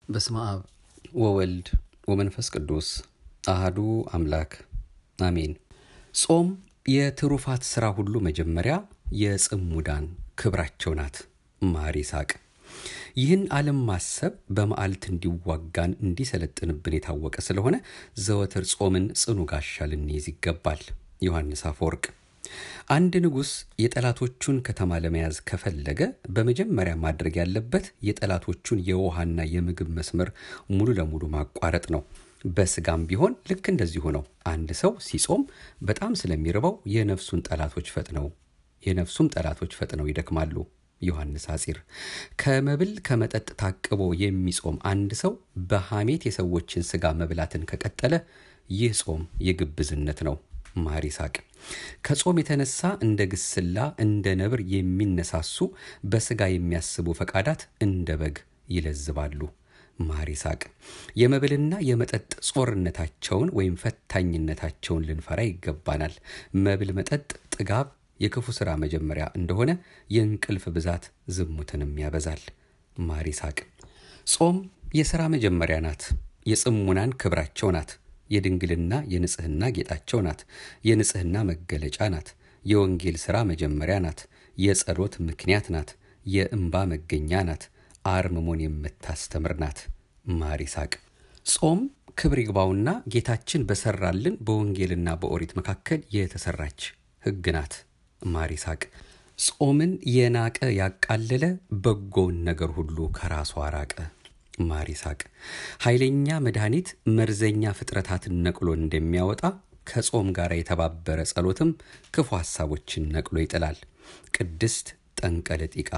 በስመ አብ ወወልድ ወመንፈስ ቅዱስ አህዱ አምላክ አሜን። ጾም የትሩፋት ሥራ ሁሉ መጀመሪያ የጽሙዳን ክብራቸው ናት። ማር ይስሐቅ ይህን ዓለም ማሰብ በመዓልት እንዲዋጋን እንዲሰለጥንብን የታወቀ ስለሆነ ዘወትር ጾምን ጽኑ ጋሻ ልንይዝ ይገባል። ዮሐንስ አፈወርቅ አንድ ንጉሥ የጠላቶቹን ከተማ ለመያዝ ከፈለገ በመጀመሪያ ማድረግ ያለበት የጠላቶቹን የውሃና የምግብ መስመር ሙሉ ለሙሉ ማቋረጥ ነው። በስጋም ቢሆን ልክ እንደዚሁ ነው። አንድ ሰው ሲጾም በጣም ስለሚርበው የነፍሱን ጠላቶች ፈጥነው የነፍሱም ጠላቶች ፈጥነው ይደክማሉ። ዮሐንስ አጺር ከመብል ከመጠጥ ታቅቦ የሚጾም አንድ ሰው በሐሜት የሰዎችን ስጋ መብላትን ከቀጠለ ይህ ጾም የግብዝነት ነው። ማር ይስሐቅ ከጾም የተነሳ እንደ ግስላ እንደ ነብር የሚነሳሱ በስጋ የሚያስቡ ፈቃዳት እንደ በግ ይለዝባሉ። ማር ይስሐቅ የመብልና የመጠጥ ጾርነታቸውን ወይም ፈታኝነታቸውን ልንፈራ ይገባናል። መብል፣ መጠጥ፣ ጥጋብ የክፉ ሥራ መጀመሪያ እንደሆነ የእንቅልፍ ብዛት ዝሙትንም ያበዛል። ማር ይስሐቅ ጾም የሥራ መጀመሪያ ናት። የጽሙናን ክብራቸው ናት። የድንግልና የንጽህና ጌጣቸው ናት። የንጽህና መገለጫ ናት። የወንጌል ሥራ መጀመሪያ ናት። የጸሎት ምክንያት ናት። የእንባ መገኛ ናት። አርምሞን የምታስተምር ናት። ማር ይስሐቅ ጾም ክብር ይግባውና ጌታችን በሰራልን በወንጌልና በኦሪት መካከል የተሰራች ሕግ ናት። ማር ይስሐቅ ጾምን የናቀ ያቃለለ በጎውን ነገር ሁሉ ከራሱ አራቀ። ማር ይስሐቅ ኃይለኛ መድኃኒት መርዘኛ ፍጥረታትን ነቅሎ እንደሚያወጣ ከጾም ጋር የተባበረ ጸሎትም ክፉ ሐሳቦችን ነቅሎ ይጥላል። ቅድስት ጠንቀለጢቃ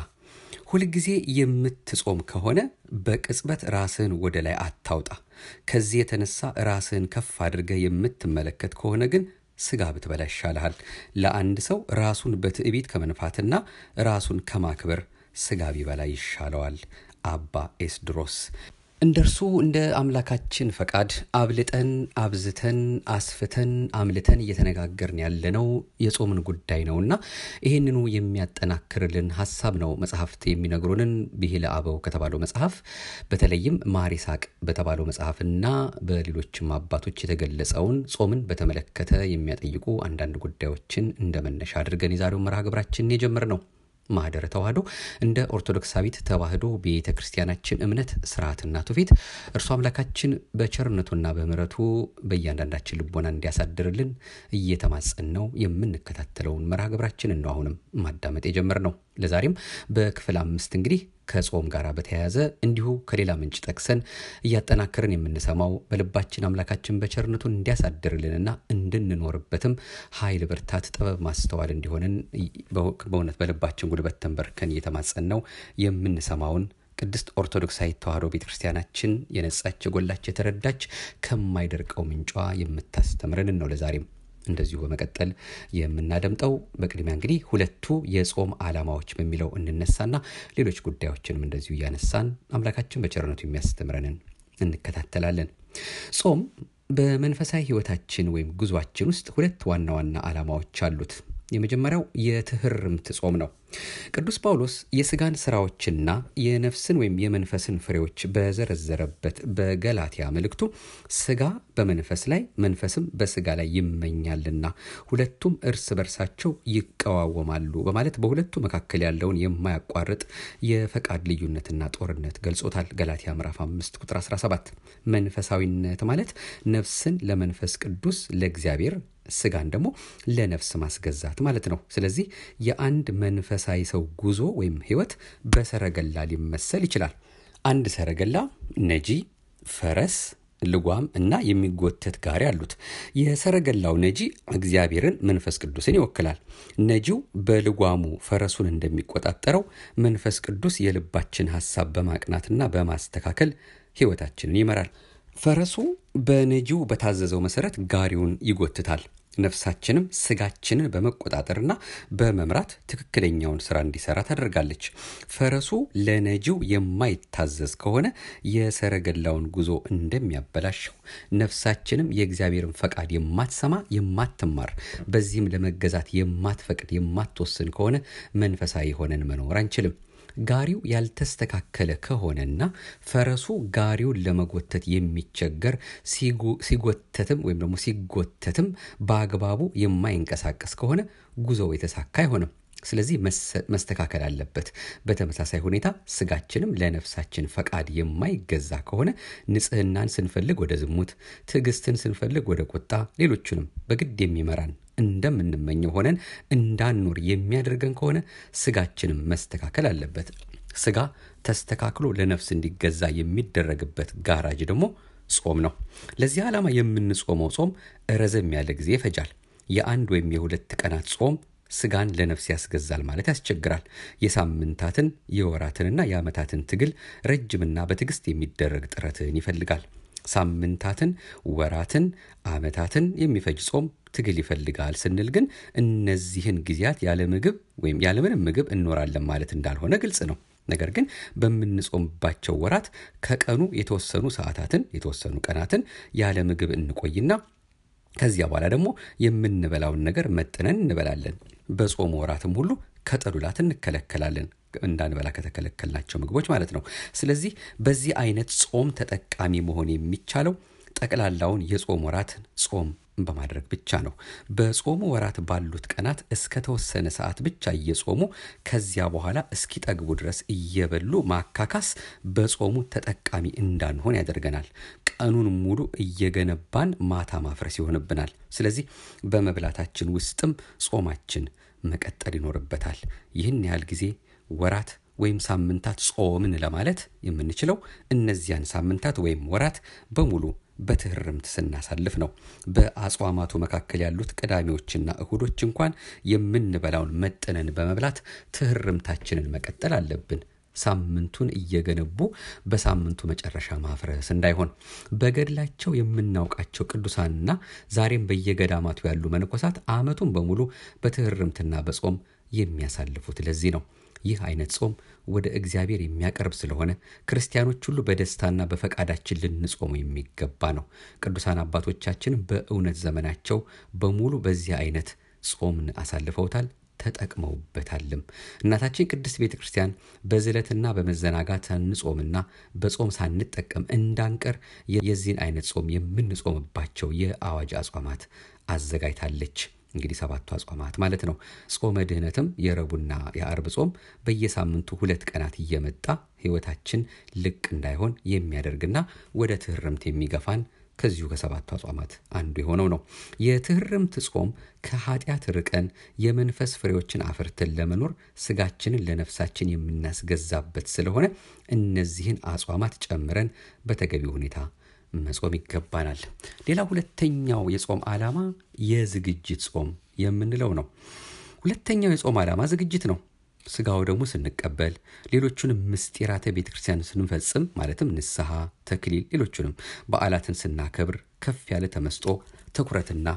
ሁልጊዜ የምትጾም ከሆነ በቅጽበት ራስህን ወደ ላይ አታውጣ። ከዚህ የተነሳ ራስህን ከፍ አድርገህ የምትመለከት ከሆነ ግን ስጋ ብትበላ ይሻልሃል። ለአንድ ሰው ራሱን በትዕቢት ከመንፋትና ራሱን ከማክበር ስጋ ቢበላ ይሻለዋል። አባ ኤስድሮስ እንደ እርሱ እንደ አምላካችን ፈቃድ አብልጠን አብዝተን አስፍተን አምልተን እየተነጋገርን ያለነው የጾምን ጉዳይ ነውና ይህንኑ የሚያጠናክርልን ሀሳብ ነው መጽሐፍት የሚነግሩንን ብሂለ አበው ከተባለው መጽሐፍ በተለይም ማር ይስሐቅ በተባለው መጽሐፍና በሌሎችም አባቶች የተገለጸውን ጾምን በተመለከተ የሚያጠይቁ አንዳንድ ጉዳዮችን እንደ መነሻ አድርገን የዛሬውን መርሃ ግብራችንን የጀመርነው ማህደረ ተዋህዶ እንደ ኦርቶዶክሳዊት ተዋህዶ ቤተ ክርስቲያናችን እምነት ስርዓትና ትውፊት እርሱ አምላካችን በቸርነቱና በምሕረቱ በእያንዳንዳችን ልቦና እንዲያሳድርልን እየተማጸን ነው የምንከታተለውን መርሃ ግብራችንን ነው አሁንም ማዳመጥ የጀመርነው። ለዛሬም በክፍል አምስት እንግዲህ ከጾም ጋር በተያያዘ እንዲሁ ከሌላ ምንጭ ጠቅሰን እያጠናከርን የምንሰማው በልባችን አምላካችን በቸርነቱ እንዲያሳድርልንና እንድንኖርበትም ኃይል፣ ብርታት፣ ጥበብ፣ ማስተዋል እንዲሆንን በእውነት በልባችን ጉልበት ተንበርከን እየተማጸን ነው የምንሰማውን ቅድስት ኦርቶዶክሳዊት ተዋህዶ ቤተ ክርስቲያናችን የነጻች የጎላች የተረዳች ከማይደርቀው ምንጯ የምታስተምረንን ነው ለዛሬም እንደዚሁ በመቀጠል የምናደምጠው በቅድሚያ እንግዲህ ሁለቱ የጾም ዓላማዎች በሚለው እንነሳና ሌሎች ጉዳዮችንም እንደዚሁ እያነሳን አምላካችን በቸርነቱ የሚያስተምረንን እንከታተላለን። ጾም በመንፈሳዊ ሕይወታችን ወይም ጉዟችን ውስጥ ሁለት ዋና ዋና ዓላማዎች አሉት። የመጀመሪያው የትህርምት ጾም ነው። ቅዱስ ጳውሎስ የስጋን ስራዎችና የነፍስን ወይም የመንፈስን ፍሬዎች በዘረዘረበት በገላትያ መልእክቱ ስጋ በመንፈስ ላይ መንፈስም በስጋ ላይ ይመኛልና ሁለቱም እርስ በርሳቸው ይቀዋወማሉ በማለት በሁለቱ መካከል ያለውን የማያቋርጥ የፈቃድ ልዩነትና ጦርነት ገልጾታል። ገላትያ ምዕራፍ 5 ቁጥር 17 መንፈሳዊነት ማለት ነፍስን ለመንፈስ ቅዱስ ለእግዚአብሔር ስጋን ደግሞ ለነፍስ ማስገዛት ማለት ነው። ስለዚህ የአንድ መንፈሳዊ ሰው ጉዞ ወይም ህይወት በሰረገላ ሊመሰል ይችላል። አንድ ሰረገላ ነጂ፣ ፈረስ፣ ልጓም እና የሚጎተት ጋሪ አሉት። የሰረገላው ነጂ እግዚአብሔርን መንፈስ ቅዱስን ይወክላል። ነጂው በልጓሙ ፈረሱን እንደሚቆጣጠረው መንፈስ ቅዱስ የልባችን ሀሳብ በማቅናትና በማስተካከል ህይወታችንን ይመራል። ፈረሱ በነጂው በታዘዘው መሰረት ጋሪውን ይጎትታል። ነፍሳችንም ስጋችንን በመቆጣጠርና በመምራት ትክክለኛውን ስራ እንዲሰራ ታደርጋለች። ፈረሱ ለነጂው የማይታዘዝ ከሆነ የሰረገላውን ጉዞ እንደሚያበላሸው ነፍሳችንም የእግዚአብሔርን ፈቃድ የማትሰማ የማትማር፣ በዚህም ለመገዛት የማትፈቅድ የማትወስን ከሆነ መንፈሳዊ ሆነን መኖር አንችልም። ጋሪው ያልተስተካከለ ከሆነና ፈረሱ ጋሪውን ለመጎተት የሚቸገር ሲጎተትም ወይም ደግሞ ሲጎተትም በአግባቡ የማይንቀሳቀስ ከሆነ ጉዞው የተሳካ አይሆንም። ስለዚህ መስተካከል አለበት። በተመሳሳይ ሁኔታ ስጋችንም ለነፍሳችን ፈቃድ የማይገዛ ከሆነ ንጽህናን ስንፈልግ ወደ ዝሙት፣ ትዕግስትን ስንፈልግ ወደ ቁጣ፣ ሌሎቹንም በግድ የሚመራን እንደምንመኘው ሆነን እንዳንኖር የሚያደርገን ከሆነ ስጋችንም መስተካከል አለበት። ስጋ ተስተካክሎ ለነፍስ እንዲገዛ የሚደረግበት ጋራጅ ደግሞ ጾም ነው። ለዚህ ዓላማ የምንጾመው ጾም ረዘም ያለ ጊዜ ይፈጃል። የአንድ ወይም የሁለት ቀናት ጾም ስጋን ለነፍስ ያስገዛል ማለት ያስቸግራል። የሳምንታትን የወራትንና የዓመታትን ትግል ረጅምና በትዕግስት የሚደረግ ጥረትን ይፈልጋል። ሳምንታትን፣ ወራትን፣ ዓመታትን የሚፈጅ ጾም ትግል ይፈልጋል ስንል ግን እነዚህን ጊዜያት ያለ ምግብ ወይም ያለምንም ምግብ እንኖራለን ማለት እንዳልሆነ ግልጽ ነው። ነገር ግን በምንጾምባቸው ወራት ከቀኑ የተወሰኑ ሰዓታትን የተወሰኑ ቀናትን ያለ ምግብ እንቆይና ከዚያ በኋላ ደግሞ የምንበላውን ነገር መጥነን እንበላለን። በጾሙ ወራትም ሁሉ ከጠሉላት እንከለከላለን እንዳንበላ ከተከለከልናቸው ምግቦች ማለት ነው። ስለዚህ በዚህ አይነት ጾም ተጠቃሚ መሆን የሚቻለው ጠቅላላውን የጾም ወራትን ጾም በማድረግ ብቻ ነው። በጾሙ ወራት ባሉት ቀናት እስከ ተወሰነ ሰዓት ብቻ እየጾሙ ከዚያ በኋላ እስኪጠግቡ ድረስ እየበሉ ማካካስ በጾሙ ተጠቃሚ እንዳንሆን ያደርገናል። ቀኑን ሙሉ እየገነባን ማታ ማፍረስ ይሆንብናል። ስለዚህ በመብላታችን ውስጥም ጾማችን መቀጠል ይኖርበታል። ይህን ያህል ጊዜ ወራት ወይም ሳምንታት ጾምን ለማለት የምንችለው እነዚያን ሳምንታት ወይም ወራት በሙሉ በትህርምት ስናሳልፍ ነው። በአጽዋማቱ መካከል ያሉት ቅዳሜዎችና እሁዶች እንኳን የምንበላውን መጠነን በመብላት ትህርምታችንን መቀጠል አለብን። ሳምንቱን እየገነቡ በሳምንቱ መጨረሻ ማፍረስ እንዳይሆን በገድላቸው የምናውቃቸው ቅዱሳንና ዛሬም በየገዳማቱ ያሉ መነኮሳት ዓመቱን በሙሉ በትህርምትና በጾም የሚያሳልፉት ለዚህ ነው። ይህ አይነት ጾም ወደ እግዚአብሔር የሚያቀርብ ስለሆነ ክርስቲያኖች ሁሉ በደስታና በፈቃዳችን ልንጾሙ የሚገባ ነው። ቅዱሳን አባቶቻችን በእውነት ዘመናቸው በሙሉ በዚህ አይነት ጾምን አሳልፈውታል፣ ተጠቅመውበታልም። እናታችን ቅድስት ቤተ ክርስቲያን በዝለትና በመዘናጋት ሳንጾምና በጾም ሳንጠቀም እንዳንቀር የዚህን አይነት ጾም የምንጾምባቸው የአዋጅ አጽዋማት አዘጋጅታለች። እንግዲህ ሰባቱ አጽዋማት ማለት ነው። ጾመ ድህነትም የረቡዕና የአርብ ጾም በየሳምንቱ ሁለት ቀናት እየመጣ ሕይወታችን ልቅ እንዳይሆን የሚያደርግና ወደ ትህርምት የሚገፋን ከዚሁ ከሰባቱ አጽዋማት አንዱ የሆነው ነው። የትህርምት ጾም ከኃጢአት ርቀን የመንፈስ ፍሬዎችን አፍርተን ለመኖር ስጋችንን ለነፍሳችን የምናስገዛበት ስለሆነ እነዚህን አጽዋማት ጨምረን በተገቢው ሁኔታ መጾም ይገባናል። ሌላ ሁለተኛው የጾም ዓላማ የዝግጅት ጾም የምንለው ነው። ሁለተኛው የጾም ዓላማ ዝግጅት ነው። ስጋው ደግሞ ስንቀበል ሌሎቹንም ምስጢራተ ቤተ ክርስቲያን ስንፈጽም ማለትም ንስሐ፣ ተክሊል፣ ሌሎቹንም በዓላትን ስናከብር ከፍ ያለ ተመስጦ፣ ትኩረትና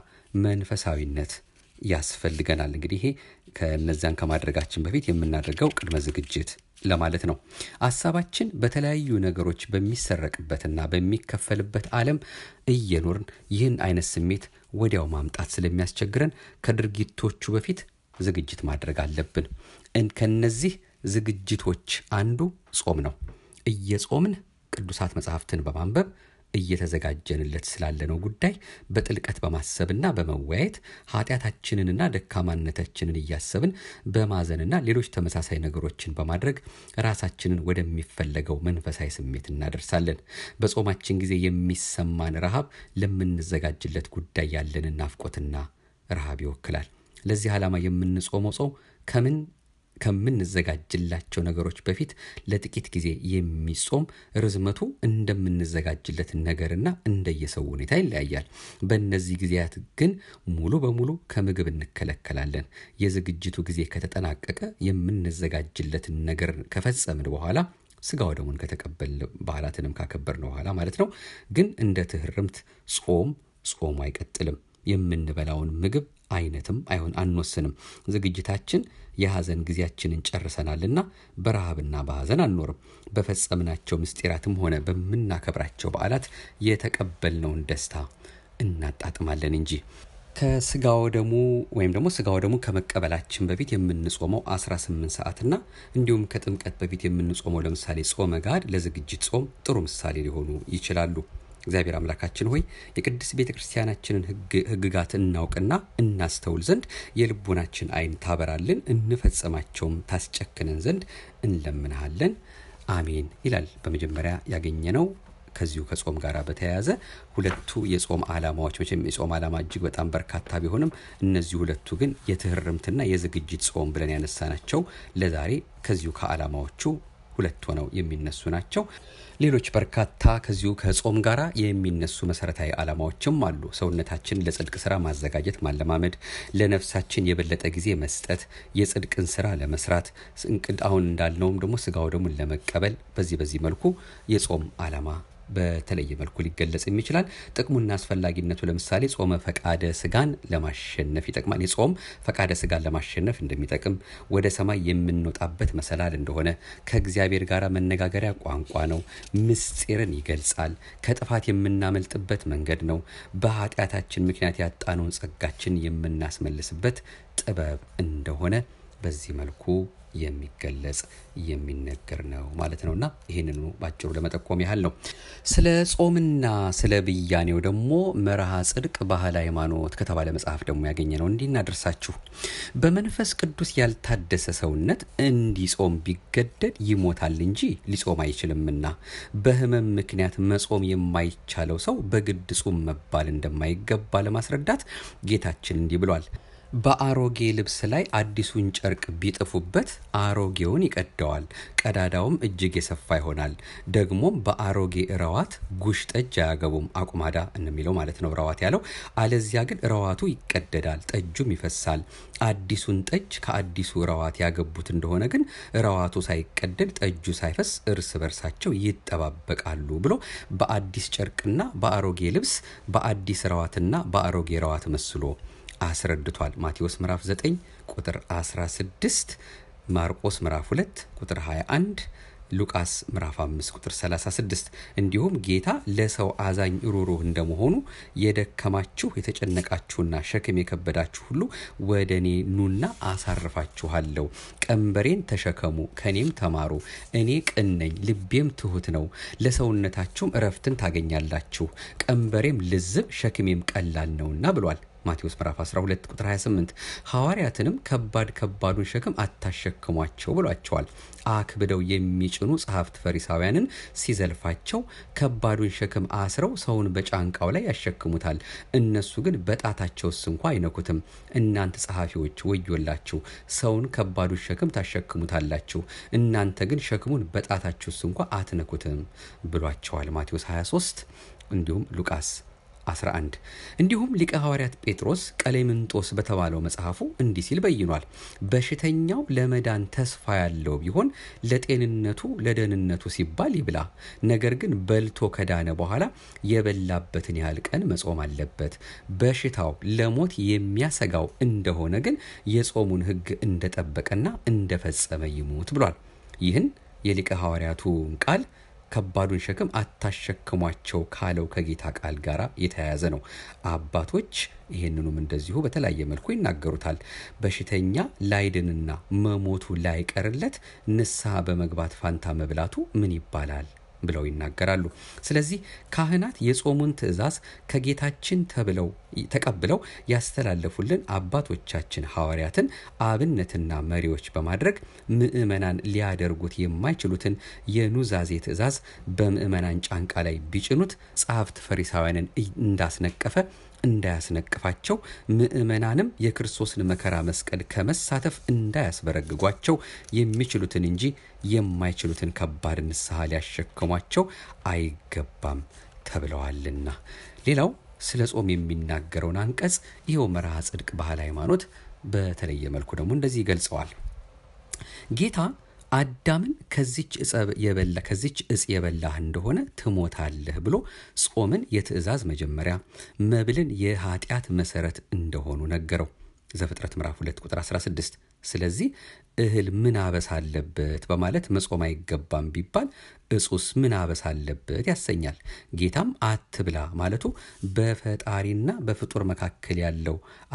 መንፈሳዊነት ያስፈልገናል። እንግዲህ ይሄ ከነዚያን ከማድረጋችን በፊት የምናደርገው ቅድመ ዝግጅት ለማለት ነው። ሀሳባችን በተለያዩ ነገሮች በሚሰረቅበትና በሚከፈልበት ዓለም እየኖርን ይህን አይነት ስሜት ወዲያው ማምጣት ስለሚያስቸግረን ከድርጊቶቹ በፊት ዝግጅት ማድረግ አለብን። ከነዚህ ዝግጅቶች አንዱ ጾም ነው። እየጾምን ቅዱሳት መጽሐፍትን በማንበብ እየተዘጋጀንለት ስላለነው ጉዳይ በጥልቀት በማሰብና በመወያየት ኃጢአታችንንና ደካማነታችንን እያሰብን በማዘንና ሌሎች ተመሳሳይ ነገሮችን በማድረግ ራሳችንን ወደሚፈለገው መንፈሳዊ ስሜት እናደርሳለን። በጾማችን ጊዜ የሚሰማን ረሃብ ለምንዘጋጅለት ጉዳይ ያለንን ናፍቆትና ረሃብ ይወክላል። ለዚህ ዓላማ የምንጾመው ጾም ከምን ከምንዘጋጅላቸው ነገሮች በፊት ለጥቂት ጊዜ የሚጾም ርዝመቱ እንደምንዘጋጅለት ነገርና እንደየሰው ሁኔታ ይለያያል። በእነዚህ ጊዜያት ግን ሙሉ በሙሉ ከምግብ እንከለከላለን። የዝግጅቱ ጊዜ ከተጠናቀቀ የምንዘጋጅለትን ነገር ከፈጸምን በኋላ ስጋ ወደሙን ከተቀበል በዓላትንም ካከበርን በኋላ ማለት ነው። ግን እንደ ትህርምት ጾም ጾሙ አይቀጥልም። የምንበላውን ምግብ አይነትም አይሆን አንወስንም። ዝግጅታችን የሐዘን ጊዜያችንን ጨርሰናልና በረሃብና በሐዘን አንኖርም። በፈጸምናቸው ምስጢራትም ሆነ በምናከብራቸው በዓላት የተቀበልነውን ደስታ እናጣጥማለን እንጂ። ከስጋው ደሙ ወይም ደግሞ ስጋው ደሙ ከመቀበላችን በፊት የምንጾመው 18 ሰዓትና እንዲሁም ከጥምቀት በፊት የምንጾመው ለምሳሌ ጾመ ጋድ ለዝግጅት ጾም ጥሩ ምሳሌ ሊሆኑ ይችላሉ። እግዚአብሔር አምላካችን ሆይ የቅድስት ቤተ ክርስቲያናችንን ሕግጋት እናውቅና እናስተውል ዘንድ የልቡናችን ዓይን ታበራልን፣ እንፈጸማቸውም ታስጨክነን ዘንድ እንለምንሃለን። አሜን ይላል። በመጀመሪያ ያገኘነው ከዚሁ ከጾም ጋር በተያያዘ ሁለቱ የጾም ዓላማዎች መቼም የጾም ዓላማ እጅግ በጣም በርካታ ቢሆንም እነዚህ ሁለቱ ግን የትህርምትና የዝግጅት ጾም ብለን ያነሳናቸው ለዛሬ ከዚሁ ከዓላማዎቹ ሁለት ሆነው የሚነሱ ናቸው። ሌሎች በርካታ ከዚሁ ከጾም ጋር የሚነሱ መሰረታዊ ዓላማዎችም አሉ። ሰውነታችን ለጽድቅ ስራ ማዘጋጀት፣ ማለማመድ፣ ለነፍሳችን የበለጠ ጊዜ መስጠት፣ የጽድቅን ስራ ለመስራት እንቅድ አሁን እንዳልነውም ደግሞ ስጋው ደሙን ለመቀበል በዚህ በዚህ መልኩ የጾም ዓላማ በተለየ መልኩ ሊገለጽም ይችላል። ጥቅሙና አስፈላጊነቱ ለምሳሌ ጾመ ፈቃደ ስጋን ለማሸነፍ ይጠቅማል። የጾም ፈቃደ ስጋን ለማሸነፍ እንደሚጠቅም፣ ወደ ሰማይ የምንወጣበት መሰላል እንደሆነ፣ ከእግዚአብሔር ጋር መነጋገሪያ ቋንቋ ነው፣ ምስጢርን ይገልጻል፣ ከጥፋት የምናመልጥበት መንገድ ነው፣ በኃጢአታችን ምክንያት ያጣነውን ጸጋችን የምናስመልስበት ጥበብ እንደሆነ በዚህ መልኩ የሚገለጽ የሚነገር ነው ማለት ነውና ይህንኑ ባጭሩ ለመጠቆም ያህል ነው። ስለ ጾምና ስለ ብያኔው ደግሞ መርሃ ጽድቅ ባህል ሃይማኖት ከተባለ መጽሐፍ ደግሞ ያገኘ ነው። እንዲህ እናደርሳችሁ። በመንፈስ ቅዱስ ያልታደሰ ሰውነት እንዲጾም ቢገደድ ይሞታል እንጂ ሊጾም አይችልምና በሕመም ምክንያት መጾም የማይቻለው ሰው በግድ ጹም መባል እንደማይገባ ለማስረዳት ጌታችን እንዲህ ብሏል። በአሮጌ ልብስ ላይ አዲሱን ጨርቅ ቢጥፉበት አሮጌውን ይቀደዋል፣ ቀዳዳውም እጅግ የሰፋ ይሆናል። ደግሞም በአሮጌ ረዋት ጉሽ ጠጅ አያገቡም። አቁማዳ እንደሚለው ማለት ነው ረዋት ያለው። አለዚያ ግን ረዋቱ ይቀደዳል፣ ጠጁም ይፈሳል። አዲሱን ጠጅ ከአዲሱ ረዋት ያገቡት እንደሆነ ግን ረዋቱ ሳይቀደድ ጠጁ ሳይፈስ እርስ በርሳቸው ይጠባበቃሉ ብሎ በአዲስ ጨርቅና በአሮጌ ልብስ በአዲስ ረዋትና በአሮጌ ረዋት መስሎ አስረድቷል። ማቴዎስ ምዕራፍ 9 ቁጥር 16፣ ማርቆስ ምዕራፍ 2 ቁጥር 21፣ ሉቃስ ምዕራፍ 5 ቁጥር 36። እንዲሁም ጌታ ለሰው አዛኝ ሩሩህ እንደመሆኑ የደከማችሁ የተጨነቃችሁና ሸክም የከበዳችሁ ሁሉ ወደ እኔ ኑና አሳርፋችኋለሁ። ቀንበሬን ተሸከሙ ከእኔም ተማሩ፣ እኔ ቅን ነኝ ልቤም ትሁት ነው፣ ለሰውነታችሁም እረፍትን ታገኛላችሁ። ቀንበሬም ልዝብ ሸክሜም ቀላል ነውና ብሏል። ማቴዎስ ምዕራፍ 12 ቁጥር 28 ሐዋርያትንም ከባድ ከባዱን ሸክም አታሸክሟቸው ብሏቸዋል። አክብደው የሚጭኑ ጸሐፍት ፈሪሳውያንን ሲዘልፋቸው ከባዱን ሸክም አስረው ሰውን በጫንቃው ላይ ያሸክሙታል፣ እነሱ ግን በጣታቸውስ እንኳ አይነኩትም። እናንተ ጸሐፊዎች ወዮላችሁ፣ ሰውን ከባዱን ሸክም ታሸክሙታላችሁ፣ እናንተ ግን ሸክሙን በጣታችሁስ እንኳ አትነኩትም ብሏቸዋል። ማቴዎስ 23 እንዲሁም ሉቃስ 11 እንዲሁም ሊቀ ሐዋርያት ጴጥሮስ ቀሌምንጦስ በተባለው መጽሐፉ እንዲህ ሲል በይኗል። በሽተኛው ለመዳን ተስፋ ያለው ቢሆን ለጤንነቱ ለደህንነቱ ሲባል ይብላ። ነገር ግን በልቶ ከዳነ በኋላ የበላበትን ያህል ቀን መጾም አለበት። በሽታው ለሞት የሚያሰጋው እንደሆነ ግን የጾሙን ሕግ እንደጠበቀና እንደፈጸመ ይሙት ብሏል። ይህን የሊቀ ሐዋርያቱን ቃል ከባዱን ሸክም አታሸክሟቸው ካለው ከጌታ ቃል ጋር የተያያዘ ነው። አባቶች ይህንኑም እንደዚሁ በተለያየ መልኩ ይናገሩታል። በሽተኛ ላይድንና መሞቱ ላይቀርለት ንስሐ በመግባት ፋንታ መብላቱ ምን ይባላል ብለው ይናገራሉ። ስለዚህ ካህናት የጾሙን ትእዛዝ ከጌታችን ተብለው ተቀብለው ያስተላለፉልን አባቶቻችን ሐዋርያትን አብነትና መሪዎች በማድረግ ምዕመናን ሊያደርጉት የማይችሉትን የኑዛዜ ትእዛዝ በምዕመናን ጫንቃ ላይ ቢጭኑት ጸሐፍት ፈሪሳውያንን እንዳስነቀፈ እንዳያስነቅፋቸው ምዕመናንም የክርስቶስን መከራ መስቀል ከመሳተፍ እንዳያስበረግጓቸው የሚችሉትን እንጂ የማይችሉትን ከባድ ንስሐ ሊያሸክሟቸው አይገባም ተብለዋልና። ሌላው ስለ ጾም የሚናገረውን አንቀጽ ይኸው መርሃ ጽድቅ ባህል ሃይማኖት በተለየ መልኩ ደግሞ እንደዚህ ይገልጸዋል። ጌታ አዳምን ከዚች የበላ ከዚች እጽ የበላህ እንደሆነ ትሞታለህ ብሎ ጾምን የትእዛዝ መጀመሪያ መብልን የኃጢአት መሰረት እንደሆኑ ነገረው። ዘፍጥረት ምዕራፍ 2 ቁጥር 16። ስለዚህ እህል ምን አበሳ አለበት በማለት መጾም አይገባም ቢባል እጹስ ምን አበሳ አለበት ያሰኛል። ጌታም አትብላ ማለቱ በፈጣሪና በፍጡር መካከል ያለው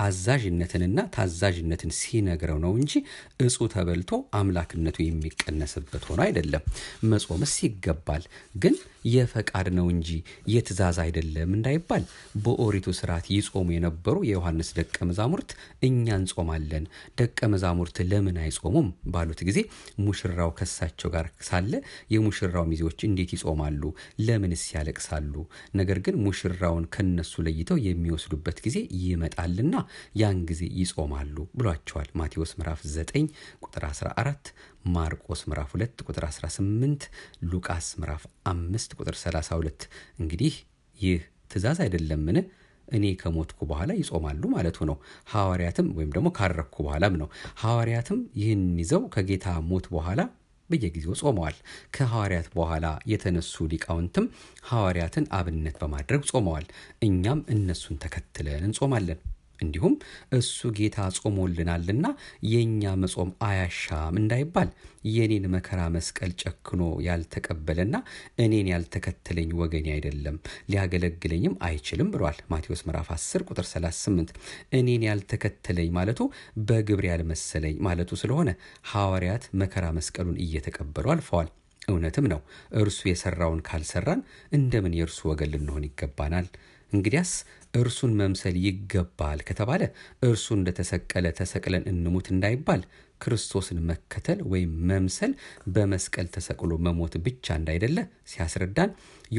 አዛዥነትንና ታዛዥነትን ሲነግረው ነው እንጂ እጹ ተበልቶ አምላክነቱ የሚቀነስበት ሆኖ አይደለም። መጾምስ ይገባል፣ ግን የፈቃድ ነው እንጂ የትእዛዝ አይደለም እንዳይባል በኦሪቱ ስርዓት ይጾሙ የነበሩ የዮሐንስ ደቀ መዛሙርት እኛ እንጾማለን፣ ደቀ መዛሙርት ለምን አይጾሙም ባሉት ጊዜ ሙሽራው ከሳቸው ጋር ሳለ የሙሽራው ሚዜዎች እንዴት ይጾማሉ? ለምንስ ያለቅሳሉ? ነገር ግን ሙሽራውን ከነሱ ለይተው የሚወስዱበት ጊዜ ይመጣልና ያን ጊዜ ይጾማሉ ብሏቸዋል። ማቴዎስ ምዕራፍ 9 ቁጥር 14፣ ማርቆስ ምዕራፍ 2 ቁጥር 18፣ ሉቃስ ምዕራፍ 5 ቁጥር 32። እንግዲህ ይህ ትእዛዝ አይደለምን? እኔ ከሞትኩ በኋላ ይጾማሉ ማለቱ ነው። ሐዋርያትም ወይም ደግሞ ካረኩ በኋላም ነው። ሐዋርያትም ይህን ይዘው ከጌታ ሞት በኋላ በየጊዜው ጾመዋል። ከሐዋርያት በኋላ የተነሱ ሊቃውንትም ሐዋርያትን አብነት በማድረግ ጾመዋል። እኛም እነሱን ተከትለን እንጾማለን። እንዲሁም እሱ ጌታ ጾሞልናልና የእኛ መጾም አያሻም እንዳይባል የኔን መከራ መስቀል ጨክኖ ያልተቀበለና እኔን ያልተከተለኝ ወገኔ አይደለም ሊያገለግለኝም አይችልም ብሏል። ማቴዎስ ምዕራፍ 10 ቁጥር 38 እኔን ያልተከተለኝ ማለቱ በግብር ያልመሰለኝ ማለቱ ስለሆነ ሐዋርያት መከራ መስቀሉን እየተቀበሉ አልፈዋል። እውነትም ነው። እርሱ የሰራውን ካልሰራን እንደምን የእርሱ ወገን ልንሆን ይገባናል? እንግዲያስ እርሱን መምሰል ይገባል ከተባለ እርሱ እንደተሰቀለ ተሰቅለን እንሙት እንዳይባል ክርስቶስን መከተል ወይም መምሰል በመስቀል ተሰቅሎ መሞት ብቻ እንዳይደለ ሲያስረዳን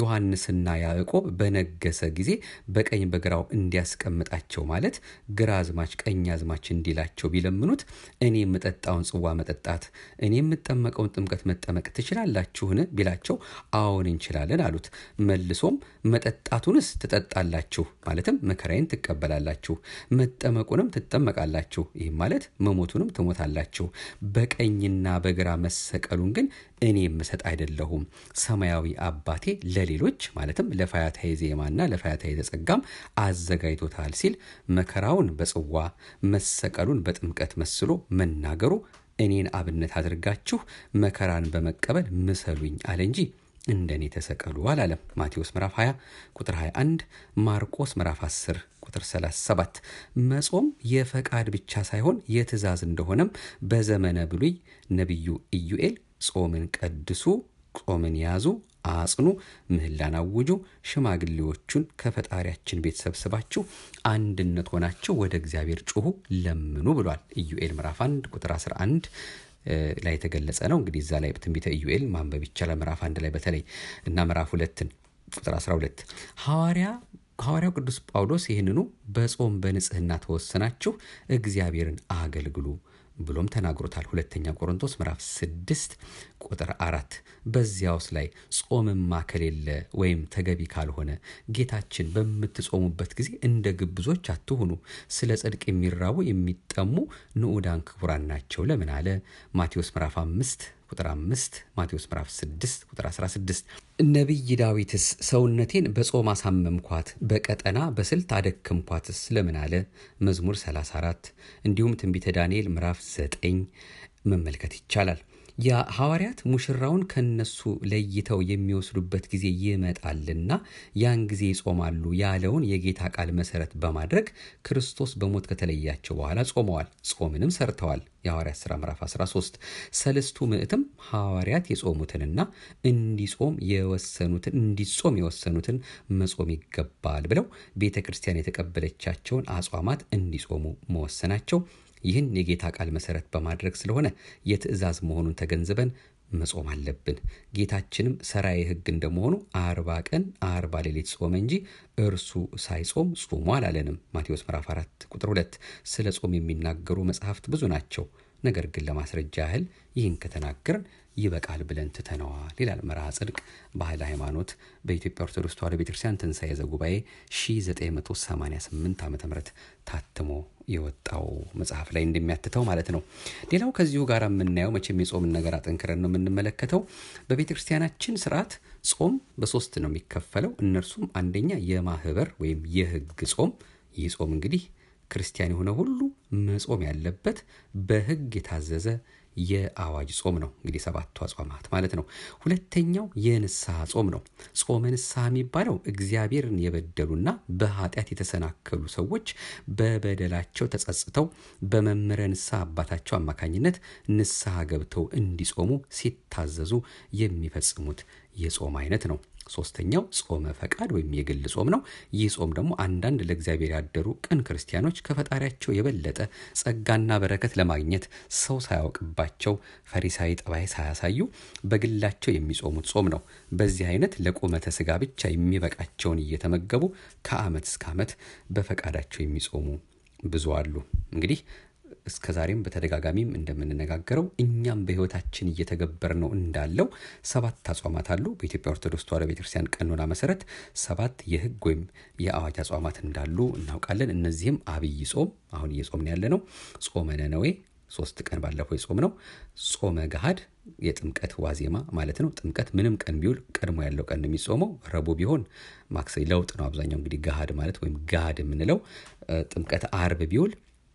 ዮሐንስና ያዕቆብ በነገሰ ጊዜ በቀኝ በግራው እንዲያስቀምጣቸው ማለት ግራ አዝማች ቀኝ አዝማች እንዲላቸው ቢለምኑት እኔ የምጠጣውን ጽዋ መጠጣት እኔ የምጠመቀውን ጥምቀት መጠመቅ ትችላላችሁን ቢላቸው አዎን እንችላለን አሉት። መልሶም መጠጣቱንስ ትጠጣላችሁ ማለትም መከራዬን ትቀበላላችሁ፣ መጠመቁንም ትጠመቃላችሁ፣ ይህም ማለት መሞቱንም ትሞታላችሁ። በቀኝና በግራ መሰቀሉን ግን እኔ የምሰጥ አይደለሁም፣ ሰማያዊ አባቴ ለሌሎች ማለትም ለፋያታዊ ዜማና ለፋያታዊ ዘጸጋም አዘጋጅቶታል ሲል መከራውን በጽዋ መሰቀሉን በጥምቀት መስሎ መናገሩ እኔን አብነት አድርጋችሁ መከራን በመቀበል ምሰሉኝ አለ እንጂ እንደኔ ተሰቀሉ አላለም። ማቴዎስ ምዕራፍ 20 ቁጥር 21፣ ማርቆስ ምዕራፍ 10 ቁጥር 37። መጾም የፈቃድ ብቻ ሳይሆን የትእዛዝ እንደሆነም በዘመነ ብሉይ ነቢዩ ኢዩኤል ጾምን ቀድሱ፣ ጾምን ያዙ፣ አጽኑ፣ ምህላን አውጁ፣ ሽማግሌዎቹን ከፈጣሪያችን ቤት ሰብስባችሁ አንድነት ሆናችሁ ወደ እግዚአብሔር ጩሁ፣ ለምኑ ብሏል። ኢዩኤል ምዕራፍ 1 ቁጥር 11 ላይ የተገለጸ ነው። እንግዲህ እዛ ላይ ትንቢተ ኢዩኤል ማንበብ ይቻላል። ምዕራፍ አንድ ላይ በተለይ እና ምዕራፍ ሁለትን ቁጥር 12 ሐዋርያ ሐዋርያው ቅዱስ ጳውሎስ ይህንኑ በጾም በንጽህና ተወሰናችሁ እግዚአብሔርን አገልግሉ ብሎም ተናግሮታል። ሁለተኛ ቆሮንቶስ ምዕራፍ ስድስት ቁጥር አራት በዚያውስ ላይ ጾምማ ከሌለ ወይም ተገቢ ካልሆነ ጌታችን በምትጾሙበት ጊዜ እንደ ግብዞች አትሁኑ፣ ስለ ጽድቅ የሚራቡ የሚጠሙ ንዑዳን ክቡራን ናቸው ለምን አለ? ማቴዎስ ምዕራፍ አምስት ቁጥር አምስት ማቴዎስ ምዕራፍ 6 ቁጥር 16 ነቢይ ዳዊትስ ሰውነቴን በጾም አሳመምኳት በቀጠና በስልት አደክምኳትስ ለምን አለ? መዝሙር 34 እንዲሁም ትንቢተ ዳንኤል ምዕራፍ 9 መመልከት ይቻላል። የሐዋርያት ሙሽራውን ከነሱ ለይተው የሚወስዱበት ጊዜ ይመጣልና ያን ጊዜ ይጾማሉ ያለውን የጌታ ቃል መሰረት በማድረግ ክርስቶስ በሞት ከተለያቸው በኋላ ጾመዋል፣ ጾምንም ሰርተዋል። የሐዋርያት ሥራ ምዕራፍ 13 ሰለስቱ ምዕትም ሐዋርያት የጾሙትንና እንዲጾም የወሰኑትን እንዲጾም የወሰኑትን መጾም ይገባል ብለው ቤተ ክርስቲያን የተቀበለቻቸውን አጽዋማት እንዲጾሙ መወሰናቸው ይህን የጌታ ቃል መሰረት በማድረግ ስለሆነ የትእዛዝ መሆኑን ተገንዝበን መጾም አለብን። ጌታችንም ሰራዬ ሕግ እንደመሆኑ አርባ ቀን አርባ ሌሊት ጾመ እንጂ እርሱ ሳይጾም ጹሙ አላለንም። ማቴዎስ ምዕራፍ 4 ቁጥር 2 ስለ ጾም የሚናገሩ መጽሐፍት ብዙ ናቸው። ነገር ግን ለማስረጃ ያህል ይህን ከተናገርን ይበቃል ብለን ትተነዋል ይላል መርሃ ጽድቅ ባህል ሃይማኖት በኢትዮጵያ ኦርቶዶክስ ተዋሕዶ ቤተክርስቲያን ትንሣኤ ዘጉባኤ 1988 ዓ ም ታትሞ የወጣው መጽሐፍ ላይ እንደሚያትተው ማለት ነው። ሌላው ከዚሁ ጋር የምናየው መቼም የጾምን ነገር አጠንክረን ነው የምንመለከተው። በቤተ ክርስቲያናችን ስርዓት ጾም በሶስት ነው የሚከፈለው። እነርሱም አንደኛ የማህበር ወይም የህግ ጾም። ይህ ጾም እንግዲህ ክርስቲያን የሆነ ሁሉ መጾም ያለበት በህግ የታዘዘ የአዋጅ ጾም ነው። እንግዲህ ሰባቱ አጽዋማት ማለት ነው። ሁለተኛው የንስሐ ጾም ነው። ጾመ ንስሐ የሚባለው እግዚአብሔርን የበደሉና በኃጢአት የተሰናከሉ ሰዎች በበደላቸው ተጸጽተው በመምህረ ንስሐ አባታቸው አማካኝነት ንስሐ ገብተው እንዲጾሙ ሲታዘዙ የሚፈጽሙት የጾም አይነት ነው። ሶስተኛው ጾመ ፈቃድ ወይም የግል ጾም ነው። ይህ ጾም ደግሞ አንዳንድ ለእግዚአብሔር ያደሩ ቅን ክርስቲያኖች ከፈጣሪያቸው የበለጠ ጸጋና በረከት ለማግኘት ሰው ሳያውቅባቸው ፈሪሳዊ ጠባይ ሳያሳዩ በግላቸው የሚጾሙት ጾም ነው። በዚህ አይነት ለቁመተ ስጋ ብቻ የሚበቃቸውን እየተመገቡ ከዓመት እስከ ዓመት በፈቃዳቸው የሚጾሙ ብዙ አሉ። እንግዲህ እስከ ዛሬም በተደጋጋሚም እንደምንነጋገረው እኛም በሕይወታችን እየተገበር ነው እንዳለው ሰባት አጽዋማት አሉ። በኢትዮጵያ ኦርቶዶክስ ተዋሕዶ ቤተክርስቲያን ቀኖና መሰረት ሰባት የሕግ ወይም የአዋጅ አጽዋማት እንዳሉ እናውቃለን። እነዚህም አብይ ጾም አሁን እየጾምን ያለ ነው። ጾመ ነነዌ ሶስት ቀን ባለፈው የጾም ነው። ጾመ ገሃድ የጥምቀት ዋዜማ ማለት ነው። ጥምቀት ምንም ቀን ቢውል ቀድሞ ያለው ቀን የሚጾመው ረቡዕ ቢሆን ማክሰኞ ለውጥ ነው። አብዛኛው እንግዲህ ገሃድ ማለት ወይም ገሃድ የምንለው ጥምቀት አርብ ቢውል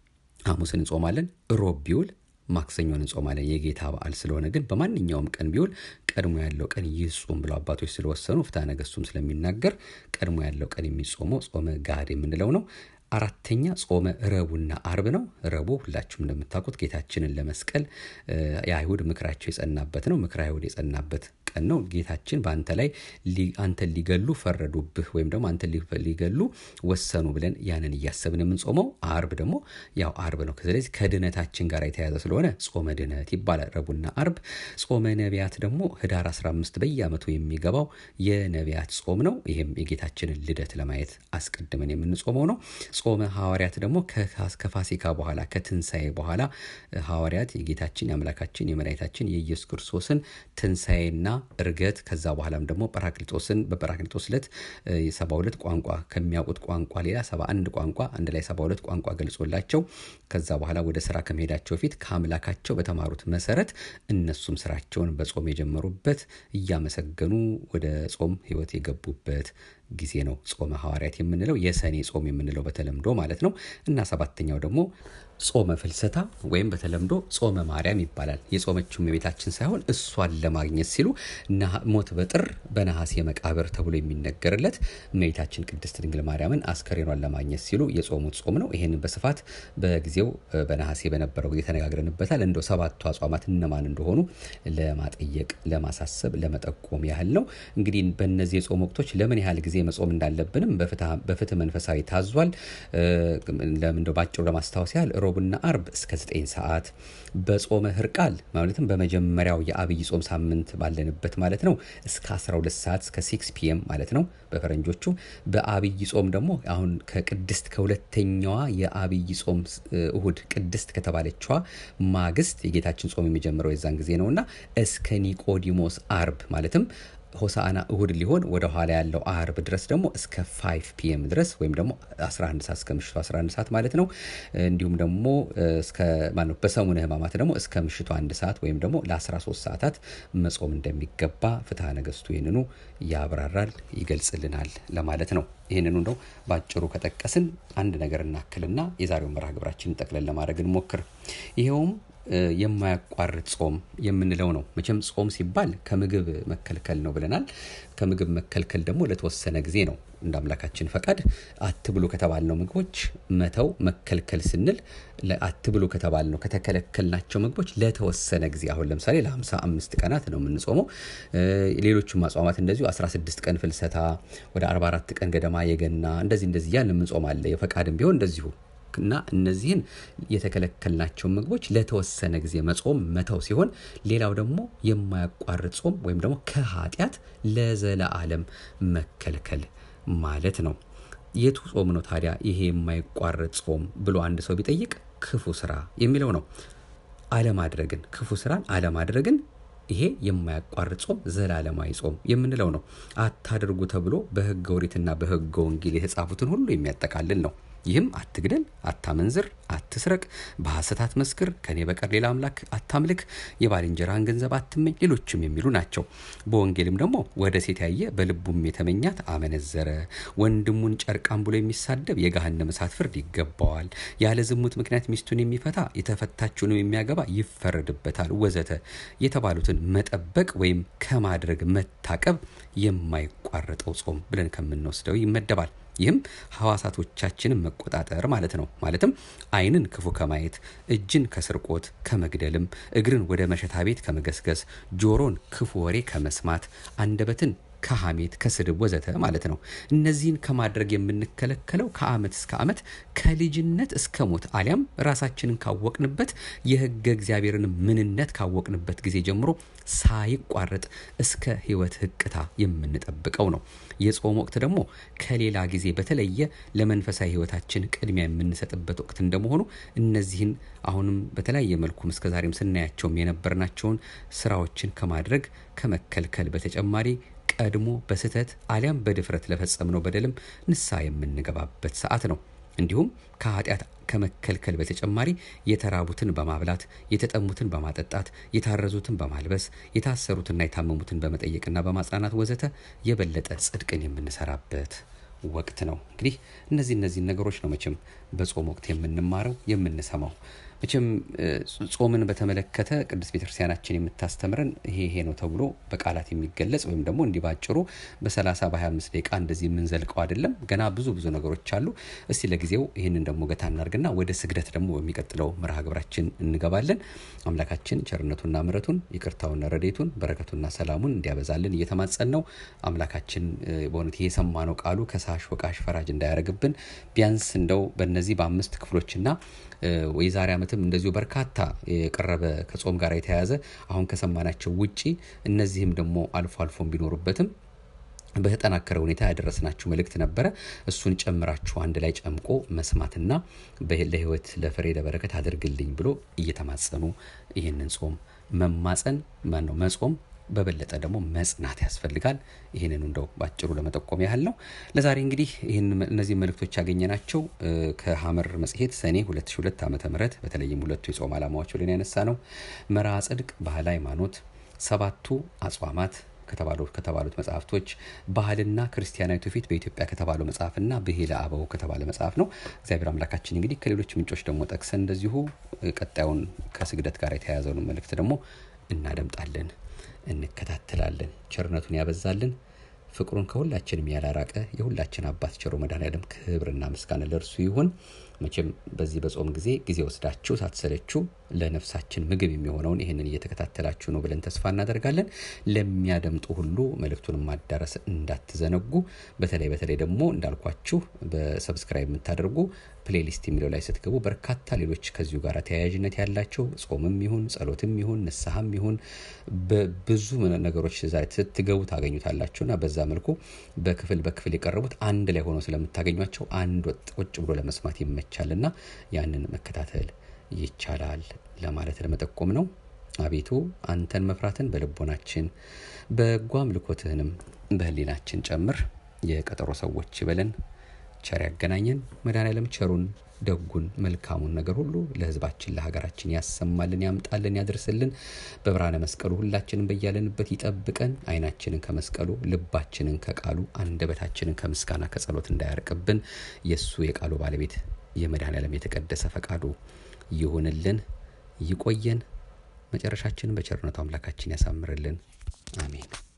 ሐሙስን እንጾማለን። ሮብ ቢውል ማክሰኞን እንጾማለን። የጌታ በዓል ስለሆነ ግን በማንኛውም ቀን ቢውል ቀድሞ ያለው ቀን ይጹም ብለው አባቶች ስለወሰኑ ፍትሐ ነገሥቱም ስለሚናገር ቀድሞ ያለው ቀን የሚጾመው ጾመ ጋድ የምንለው ነው። አራተኛ ጾመ ረቡዕና አርብ ነው። ረቡዕ ሁላችሁም እንደምታውቁት ጌታችንን ለመስቀል የአይሁድ ምክራቸው የጸናበት ነው። ምክረ አይሁድ የጸናበት ቀን ነው። ጌታችን በአንተ ላይ አንተን ሊገሉ ፈረዱብህ ወይም ደግሞ አንተን ሊገሉ ወሰኑ ብለን ያንን እያሰብን የምንጾመው አርብ ደግሞ ያው አርብ ነው። ስለዚህ ከድነታችን ጋር የተያዘ ስለሆነ ጾመ ድነት ይባላል ረቡዕና አርብ። ጾመ ነቢያት ደግሞ ህዳር 15 በየዓመቱ የሚገባው የነቢያት ጾም ነው። ይህም የጌታችንን ልደት ለማየት አስቀድመን የምንጾመው ነው። ጾመ ሐዋርያት ደግሞ ከፋሲካ በኋላ ከትንሣኤ በኋላ ሐዋርያት የጌታችን የአምላካችን የመድኃኒታችን የኢየሱስ ክርስቶስን ትንሣኤና እርገት ከዛ በኋላም ደግሞ ጰራቅሊጦስን በጰራቅሊጦስ ዕለት ሰባ ሁለት ቋንቋ ከሚያውቁት ቋንቋ ሌላ ሰባ አንድ ቋንቋ አንድ ላይ ሰባ ሁለት ቋንቋ ገልጾላቸው ከዛ በኋላ ወደ ስራ ከመሄዳቸው ፊት ከአምላካቸው በተማሩት መሰረት እነሱም ስራቸውን በጾም የጀመሩበት እያመሰገኑ ወደ ጾም ህይወት የገቡበት ጊዜ ነው። ጾመ ሐዋርያት የምንለው የሰኔ ጾም የምንለው በተለምዶ ማለት ነው እና ሰባተኛው ደግሞ ጾመ ፍልሰታ ወይም በተለምዶ ጾመ ማርያም ይባላል። የጾመችው እመቤታችን ሳይሆን እሷን ለማግኘት ሲሉ ሞት በጥር በነሐሴ መቃብር ተብሎ የሚነገርለት እመቤታችን ቅድስት ድንግል ማርያምን አስከሬኗን ለማግኘት ሲሉ የጾሙት ጾም ነው። ይህንን በስፋት በጊዜው በነሐሴ በነበረው ጊዜ ተነጋግረንበታል። እንደው ሰባቱ አጽዋማት እነማን እንደሆኑ ለማጠየቅ፣ ለማሳሰብ፣ ለመጠቆም ያህል ነው። እንግዲህ በእነዚህ የጾም ወቅቶች ለምን ያህል ጊዜ መጾም እንዳለብንም በፍትህ መንፈሳዊ ታዟል። እንደው ባጭሩ ለማስታወስ ያህል ሮብና አርብ እስከ 9 ሰዓት በጾመ ህርቃል ማለትም በመጀመሪያው የአብይ ጾም ሳምንት ባለንበት ማለት ነው እስከ 12 ሰዓት እስከ 6 ፒኤም ማለት ነው በፈረንጆቹ። በአብይ ጾም ደግሞ አሁን ከቅድስት ከሁለተኛዋ የአብይ ጾም እሁድ ቅድስት ከተባለችዋ ማግስት የጌታችን ጾም የሚጀምረው የዛን ጊዜ ነውና እስከ ኒቆዲሞስ አርብ ማለትም ሆሳአና እሁድ ሊሆን ወደ ኋላ ያለው አርብ ድረስ ደግሞ እስከ 5 ፒኤም ድረስ ወይም ደግሞ 11 ሰዓት እስከ ምሽቱ 11 ሰዓት ማለት ነው። እንዲሁም ደግሞ እስከ ማነው በሰሙነ ሕማማት ደግሞ እስከ ምሽቱ አንድ ሰዓት ወይም ደግሞ ለ13 ሰዓታት መጾም እንደሚገባ ፍትሐ ነገሥቱ ይህንኑ ያብራራል፣ ይገልጽልናል ለማለት ነው። ይህንኑ እንደው ባጭሩ ከጠቀስን አንድ ነገር እናክልና የዛሬውን መርሃ ግብራችንን ጠቅለን ለማድረግ እንሞክር። ይኸውም የማያቋርጥ ጾም የምንለው ነው። መቼም ጾም ሲባል ከምግብ መከልከል ነው ብለናል። ከምግብ መከልከል ደግሞ ለተወሰነ ጊዜ ነው። እንደ አምላካችን ፈቃድ አትብሉ ከተባልነው ምግቦች መተው መከልከል ስንል አትብሉ ከተባልነው ከተከለከልናቸው ምግቦች ለተወሰነ ጊዜ አሁን ለምሳሌ ለሀምሳ አምስት ቀናት ነው የምንጾመው። ሌሎቹም አጽዋማት እንደዚሁ 16 ቀን ፍልሰታ፣ ወደ 44 ቀን ገደማ የገና እንደዚህ እንደዚህ ያን የምንጾም አለ። የፈቃድም ቢሆን እንደዚሁ እና እነዚህን የተከለከልናቸውን ምግቦች ለተወሰነ ጊዜ መጾም መተው ሲሆን፣ ሌላው ደግሞ የማያቋርጥ ጾም ወይም ደግሞ ከኃጢአት ለዘለዓለም መከልከል ማለት ነው። የቱ ጾም ነው ታዲያ ይሄ የማይቋረጥ ጾም ብሎ አንድ ሰው ቢጠይቅ ክፉ ስራ የሚለው ነው። አለማድረግን ክፉ ስራን አለማድረግን ይሄ የማያቋርጥ ጾም ዘላለማዊ ጾም የምንለው ነው። አታድርጉ ተብሎ በሕገ ኦሪትና በሕገ ወንጌል የተጻፉትን ሁሉ የሚያጠቃልል ነው። ይህም አትግደል፣ አታመንዝር፣ አትስረቅ፣ በሐሰት አትመስክር፣ ከኔ በቀር ሌላ አምላክ አታምልክ፣ የባልንጀራህን ገንዘብ አትመኝ፣ ሌሎችም የሚሉ ናቸው። በወንጌልም ደግሞ ወደ ሴት ያየ በልቡም የተመኛት አመነዘረ፣ ወንድሙን ጨርቃም ብሎ የሚሳደብ የገሃነመ እሳት ፍርድ ይገባዋል፣ ያለ ዝሙት ምክንያት ሚስቱን የሚፈታ የተፈታችውንም የሚያገባ ይፈረድበታል፣ ወዘተ የተባሉትን መጠበቅ ወይም ከማድረግ መታቀብ የማይቋረጠው ጾም ብለን ከምንወስደው ይመደባል። ይህም ሐዋሳቶቻችንን መቆጣጠር ማለት ነው። ማለትም ዓይንን ክፉ ከማየት፣ እጅን ከስርቆት ከመግደልም፣ እግርን ወደ መሸታ ቤት ከመገስገስ፣ ጆሮን ክፉ ወሬ ከመስማት፣ አንደበትን ከሐሜት ከስድብ ወዘተ ማለት ነው። እነዚህን ከማድረግ የምንከለከለው ከዓመት እስከ ዓመት ከልጅነት እስከ ሞት አሊያም ራሳችንን ካወቅንበት የሕገ እግዚአብሔርን ምንነት ካወቅንበት ጊዜ ጀምሮ ሳይቋረጥ እስከ ሕይወት ሕቅታ የምንጠብቀው ነው። የጾም ወቅት ደግሞ ከሌላ ጊዜ በተለየ ለመንፈሳዊ ሕይወታችን ቅድሚያ የምንሰጥበት ወቅት እንደመሆኑ እነዚህን አሁንም በተለያየ መልኩም እስከዛሬም ስናያቸውም የነበርናቸውን ስራዎችን ከማድረግ ከመከልከል በተጨማሪ ቀድሞ በስህተት አሊያም በድፍረት ለፈጸምነው በደልም ንስሐ የምንገባበት ሰዓት ነው። እንዲሁም ከኃጢአት ከመከልከል በተጨማሪ የተራቡትን በማብላት የተጠሙትን በማጠጣት የታረዙትን በማልበስ የታሰሩትና የታመሙትን በመጠየቅና በማጽናናት ወዘተ የበለጠ ጽድቅን የምንሰራበት ወቅት ነው። እንግዲህ እነዚህ እነዚህን ነገሮች ነው መቼም በጾም ወቅት የምንማረው የምንሰማው። መቼም ጾምን በተመለከተ ቅዱስ ቤተክርስቲያናችን የምታስተምረን ይሄ ይሄ ነው ተብሎ በቃላት የሚገለጽ ወይም ደግሞ እንዲህ ባጭሩ በ30 በ25 ደቂቃ እንደዚህ የምንዘልቀው አይደለም። ገና ብዙ ብዙ ነገሮች አሉ። እስቲ ለጊዜው ይህንን ደግሞ ገታ እናርግና ወደ ስግደት ደግሞ በሚቀጥለው መርሃ ግብራችን እንገባለን። አምላካችን ቸርነቱና ምሕረቱን ይቅርታውና ረዴቱን በረከቱና ሰላሙን እንዲያበዛልን እየተማጸን ነው። አምላካችን በእውነት ይሄ የሰማነው ቃሉ ከሳሽ ወቃሽ ፈራጅ እንዳያደርግብን ቢያንስ እንደው በእነዚህ በአምስት ክፍሎችና የዛሬ ዓመትም እንደዚሁ በርካታ የቀረበ ከጾም ጋር የተያያዘ አሁን ከሰማናቸው ውጪ እነዚህም ደግሞ አልፎ አልፎም ቢኖሩበትም በተጠናከረ ሁኔታ ያደረስናችሁ መልእክት ነበረ። እሱን ጨምራችሁ አንድ ላይ ጨምቆ መስማትና ለሕይወት ለፍሬ ለበረከት አድርግልኝ ብሎ እየተማጸኑ ይህንን ጾም መማፀን ማን ነው መጾም በበለጠ ደግሞ መጽናት ያስፈልጋል። ይህንን እንደው ባጭሩ ለመጠቆም ያህል ነው። ለዛሬ እንግዲህ ይህን እነዚህ መልእክቶች ያገኘናቸው ከሐመር መጽሔት ሰኔ 2002 ዓ ም በተለይም ሁለቱ የጾም ዓላማዎች ብለን ያነሳ ነው መርሐ ጽድቅ፣ ባህለ ሃይማኖት፣ ሰባቱ አጽዋማት ከተባሉት መጽሐፍቶች ባህልና ክርስቲያናዊ ትውፊት በኢትዮጵያ ከተባለው መጽሐፍና ብሂለ አበው ከተባለ መጽሐፍ ነው። እግዚአብሔር አምላካችን እንግዲህ ከሌሎች ምንጮች ደግሞ ጠቅሰን እንደዚሁ ቀጣዩን ከስግደት ጋር የተያያዘውን መልእክት ደግሞ እናደምጣለን እንከታተላለን። ቸርነቱን ያበዛልን ፍቅሩን ከሁላችንም ያላራቀ የሁላችን አባት ቸሮ መድኃኔዓለም ክብርና ምስጋና ለእርሱ ይሁን። መቼም በዚህ በጾም ጊዜ ጊዜ ወስዳችሁ ሳትሰለችሁ ለነፍሳችን ምግብ የሚሆነውን ይህንን እየተከታተላችሁ ነው ብለን ተስፋ እናደርጋለን። ለሚያደምጡ ሁሉ መልእክቱን ማዳረስ እንዳትዘነጉ። በተለይ በተለይ ደግሞ እንዳልኳችሁ በሰብስክራይብ የምታደርጉ ፕሌሊስት የሚለው ላይ ስትገቡ በርካታ ሌሎች ከዚሁ ጋር ተያያዥነት ያላቸው ጾምም ይሁን ጸሎትም ይሁን ንስሐም ይሁን ብዙ ነገሮች ስትገቡ ታገኙታላችሁና በዛ መልኩ በክፍል በክፍል የቀረቡት አንድ ላይ ሆነው ስለምታገኟቸው አንድ ወጥ ቁጭ ብሎ ለመስማት ይመቻልና ያንን መከታተል ይቻላል ለማለት ለመጠቆም ነው። አቤቱ አንተን መፍራትን በልቦናችን በጎ አምልኮትህንም በሕሊናችን ጨምር። የቀጠሮ ሰዎች በለን ቸር ያገናኘን። መድኃኔዓለም ቸሩን ደጉን መልካሙን ነገር ሁሉ ለሕዝባችን ለሀገራችን ያሰማልን፣ ያምጣልን፣ ያድርስልን። በብርሃነ መስቀሉ ሁላችንን በያለንበት ይጠብቀን። ዓይናችንን ከመስቀሉ ልባችንን ከቃሉ አንደበታችንን ከምስጋና ከጸሎት እንዳያርቅብን የእሱ የቃሉ ባለቤት የመድኃኔዓለም የተቀደሰ ፈቃዱ ይሁንልን። ይቆየን። መጨረሻችንን በቸርነቱ አምላካችን ያሳምርልን። አሜን።